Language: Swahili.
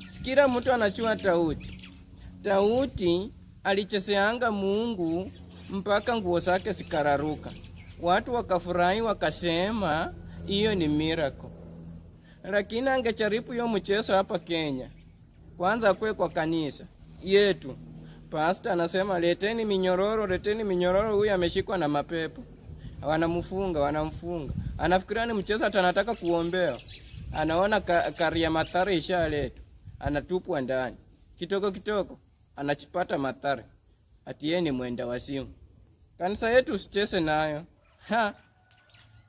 sikira mtu anachua tauti tauti alicheseanga Mungu mpaka nguo zake zikararuka. Watu wakafurahi wakasema hiyo ni miracle, lakini angecharipu hiyo mchezo hapa Kenya, kwanza kwe kwa kanisa yetu, pasta anasema leteni minyororo, leteni minyororo, huyu ameshikwa na mapepo, wanamfunga wanamfunga, anafikiria ni mchezo, hata anataka kuombewa, anaona ka, karia mathara ishaletwa, anatupwa ndani, kitoko kitoko anachipata mathara, ati yeye ni mwenda wasimu. Kanisa yetu usicheze nayo ha